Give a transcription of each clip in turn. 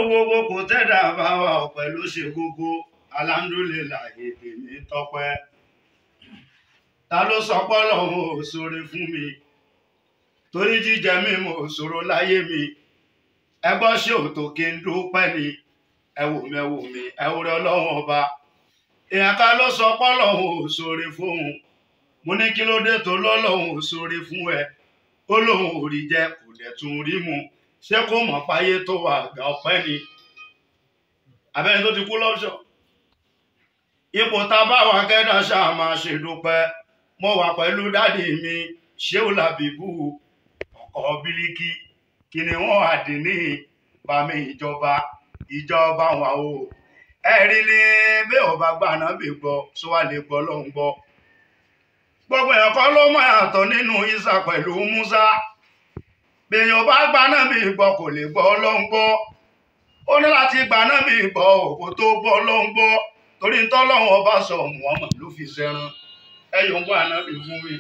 gbogbo kò tẹ́dà bá wa ọ̀pẹ ló ṣe gbogbo alhamdulillah èdè mi tọpẹ́ ta ló sọ pọ́lọ́hún ò ṣoore fún mi torí jíjẹ mímu ò ṣòro láyé mi ẹ gbọ́ ṣé òtò kí n dúpẹ́ ni ẹ wò mí ẹ wò mí ẹ wúrẹ ọlọ́run ọba èèyàn ká ló sọ pọ́lọ́hún ò ṣoore fóun mo ní kí ló dé tó lọ́lọ́hún ò ṣoore fún ẹ ó lóun ò rí jẹ kò dẹ̀ tún rí mu ṣé kó mọ̀ páyé tó wà àgbà ọ̀pẹ́ ni abẹ́ni tó ti kú lọ́ṣọ̀ ipò tá a bá wà kẹ́dà ṣáà máa ṣe dúpẹ́ mo wà pẹ̀lú dádì mi ṣéun làbíbù ọkọ̀ bíríkì kí ni wọ́n àdínní bàmí ìjọba ìjọba wọn o ẹ̀rí ni bí ò bá gbà náà bí gbọ́ sọ wà lè gbọ́ ló ń gbọ́ gbogbo èèyàn kọ́ ló mọ̀ yàtọ̀ nínú Isa pẹ̀lú Musa bèèyàn bá gbà náà bí gbọ́ kò lè gbọ́ ló ń gbọ́ ó ní láti gbà náà bí gbọ́ òkú tó gbọ́ ló ń gbọ́ torí ń tọ́lọ́wọ́n ọba sọ Muhammad ló fi ṣẹran ẹ̀yọ̀ ń gbọ́ ànábì fún mi.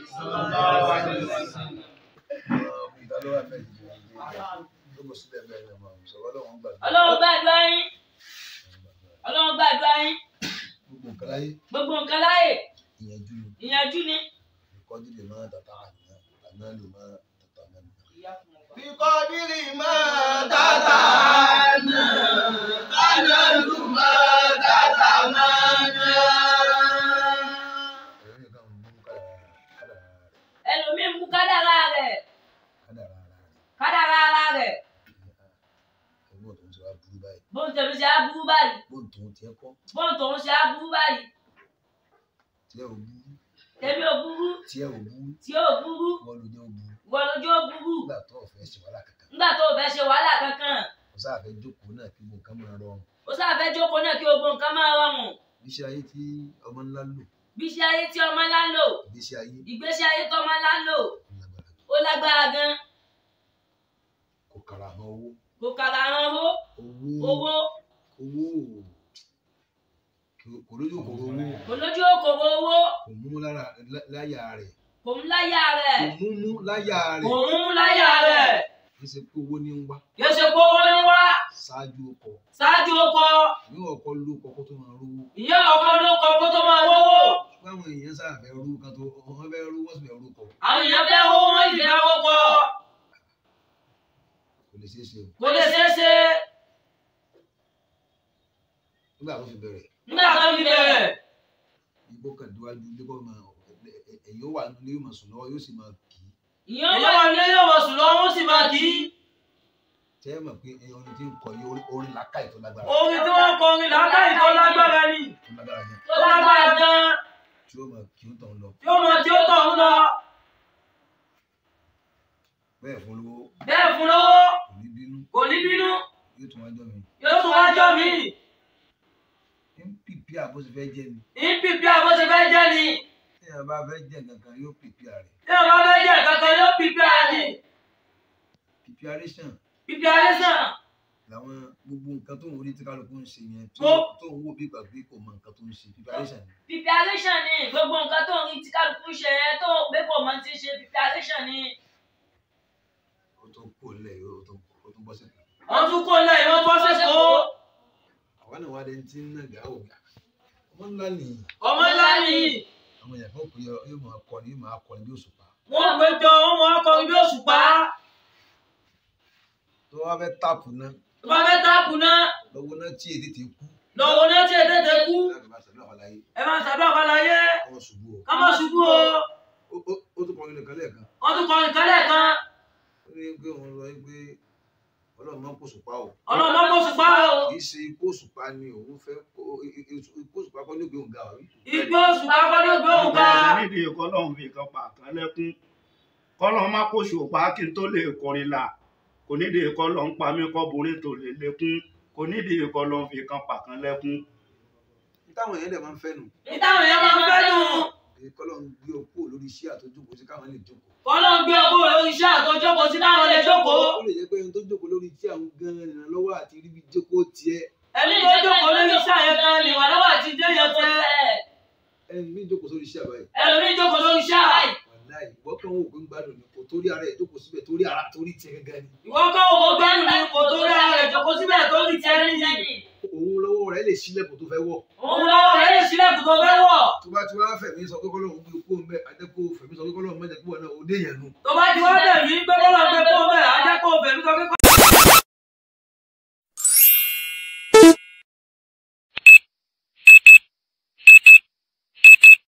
ọlọ́run gbàdúrà yín ọlọ́run gbàdúrà yín gbogbo nǹkan láyé gbogbo nǹkan láyè ìyẹnjú ni ìyànjú ni. ìkọ́jú lè máa tàtà àná àná lè máa tàtà mẹ́nu. Bíkọ́dírì máa tàtà nà, kánálù máa tàtà máa nà. ẹ̀rọ yẹn kàn mú kádàrá kádàrá rẹ̀ ẹlòmíín mú kádàrá rẹ̀ kádàrá ara rẹ̀ kádàrá ara rẹ̀ ẹ̀gbọ́n tó ń sọ aburú báyìí bóun tẹ̀mí ṣe aburú báyìí bóun tó ń tiẹ̀ kọ́ bóun tòun ṣe aburú báyìí tiẹ̀ ò burú tẹ̀mí ò burú tiẹ̀ ò burú tí ò burú wọ́n ló jẹ́ ò burú wọ́n lójú ó burú nígbà tó o fẹ́ ṣe wàhálà kankan nígbà tó o fẹ́ ṣe wàhálà kankan kò sáà fẹ́ jókòó náà kí gbogbo nǹkan máa rọrùn ó sáfẹ́ jókòó náà kí gbogbo nǹkan máa rọrùn iṣẹ́ ayé tí ọmọ ńlá lò bí iṣẹ́ ayé tí ọmọ ńlá ń lò ìgbésí ayé ìgbésí ayé tó ọmọ ńlá ń lò ó lágbára ó lágbára gan kò kàrà mọ́ owó kò kàrà hàn owó owó owó owó kò- kò lójú kòrò owó kò lójú òkòwò owó kò mú lára lá- láyà rẹ̀ kò ń láyà rẹ̀ kò mú mú láyà kò rẹ̀ ń láyà rẹ̀ kì í ṣe pé owó ní ń wá yóò ṣe kó owó ní wá ṣáájú ọkọ̀ ṣáájú ọkọ ní ọkọ̀ ló kọ́kọ́ tó máa rówó ìyá ọkọ ló kọ kó tó máa wówó ṣùgbọ́n àwọn èèyàn sáà fẹ́ rú kan tó wọ́n fẹ́ rú wọ́n sì fẹ́ rú kọ̀ àwọn èèyàn fẹ́ owó wọn ìfẹ́ owó kọ kò lè ṣeé ṣe o kò lè ṣeé ṣe nígbà tó fi bẹ̀rẹ̀ nígbà tó fi bẹ̀rẹ̀ igbó kan díwájú ilé kọ́ máa ẹ̀yìn ó wà nílé yóò máa sùn lọ́wọ́ yóò sì máa kì í ìyá wà nílé yóò wọ̀ sùn lọ́wọ́ ó sì máa kì í tẹ́ ẹ mọ̀ pé ẹ̀yìn orin tí ń kọ yìí orin- orin làákàyè tó lágbára orin tí wọ́n kọ orin làákàyè tó lágbára ni tó lágbára yẹn tó lágbára gan tí ó máa kì í tàn lọ tí ó mọ tí ó tọ̀ ń lọ bẹ́ẹ̀ fún lówó bẹ́ẹ̀ fún lówó kò ní bínú kò ní bínú yóò tún wájọ́ mi yóò tún wájọ́ mi ń pìpì àbó ṣe fẹ́ jẹ́ ni ní pípí àbó ṣe fẹ́ jẹ́ ni tí èèyàn bá fẹ́ jẹ́ kankan yóò pìpì rẹ̀ tí wọ́n bá fẹ́ jẹ́ kankan yóò pípí àní preparation pípí àrísàn làwọn gbogbo nǹkan tó ń rí tí kálukú ń ṣe yẹn tó Mo- tó ń wò bí ìgbà pé kò mọ nǹkan tó ń ṣe preparation ni pípí àrísàn ni gbogbo nǹkan tó ń rí tí kálukú ṣe yẹn tó gbé pọ̀ mọ́ ti ṣe pípí àrísàn ni ó tó kó lẹ̀ ó tó ó tó bọ́ sí kan wọ́n tún kó lẹ́yìn wọ́n bọ́ sẹ́kọ̀ọ́ àwa náà wá dé tí ń nàgà ó gbà ọmọ ńlá nìyí ọmọ ńlá ni àwọn èèyàn kan kò yọ yóò máa kọ ni yóò máa kọ ni bí òṣùpá wọ́n gbé jọ wọ́n mọ ọkọ̀ ibi òṣùpá tó wá fẹ́ tààpù náà tó bá fẹ́ táàpù náà lọ́wọ́ náà tí èdè ti kú lọ́wọ́ náà tí èdè tẹ kú láti bá sàdúrà wà láyé ẹ máa ṣàdúrà fàlàyé kọ́ ṣubú o ká má ṣubú o Ó- ó- ó tún kọrin nìkan lẹ́ẹ̀kan wọ́n tún kọrin kálẹ̀ kan ó ní pé òun lọ pé ọlọ́run máa ń kó òṣùpá o ọlọ́mọ kó ṣùpá o kì í ṣe ikú òṣùpá ni òun fẹ́ kó- i- i- i- ikú òṣùpá kọ́ ní ògbé òun ga wà rí igbó ṣùpá kọ́ ló gbé òun ká Ìgbà nídìí kọ́lọ́hún fi kan pa kan lẹ́kún kọ́lọ́hún má kó ṣòpá kí n tó lè kọrin là kò nídìí kọ́lọ́hún pa mí kọ́bùnrin tó lè lékún kò nídìí kọ́lọ́hún fi kan pa kan lẹ́kún. táwọn èèyàn dẹ̀ máa ń fẹ́ nù ìtàwọn èèyàn máa ń fẹ́ nù èyí kọ́lọ́ ń gbé okó lórí iṣẹ́ àtọ́júkọ sí káwọn lè jókòó kọ́lọ́ ń gbé ọkọ̀ lórí iṣẹ́ àtọ́jọ́kọ̀ sí káwọn lè jókòó ó lè jẹ́ pé ẹni tó jókòó lórí iṣẹ́ àwọn gan-an ìrànlọ́wọ́ àti ríbi jókòó tiẹ̀ ẹni tó jókòó lórí iṣẹ́ àyẹ̀kan lè wà lọ́wọ́ àti jẹ́ yẹn tẹ́ ẹni mi jókòó sórí iṣẹ́ àbáyé ẹlòmíì jókòó lórí iṣẹ́ àì wàláì wọ́n kàn wò pé ń gbádùn ni kò torí ara ẹ̀ jókòó síbẹ̀ torí ara torí tiẹ̀ gẹ́gẹ́ ni ìwọ kọ́ owó gbẹ́rù ni kò tó rí ara rẹ̀ jókòó síbẹ̀ tó ní tiẹ̀ níyì. òun lọ́wọ́ rẹ̀ lè sílẹ̀kùn tó fẹ́ wọ̀ òun lọ́wọ́ rẹ̀ lè sílẹ̀kùn tó fẹ́ wọ̀. tó bá ti wá fẹ̀mí sọ pé kọ́lọ́hún gbé kó ń bẹ́ àjẹkó fẹ̀mí sọ pé kọ́lọ́hún mẹ́jẹ kó wọ̀ náà ó dé yẹn nu tó bá ti wá bẹ̀ mí pé kọ́lọ́ gbé kó bẹ́ẹ̀ á jẹ́ kó bẹ̀ mí sọ pé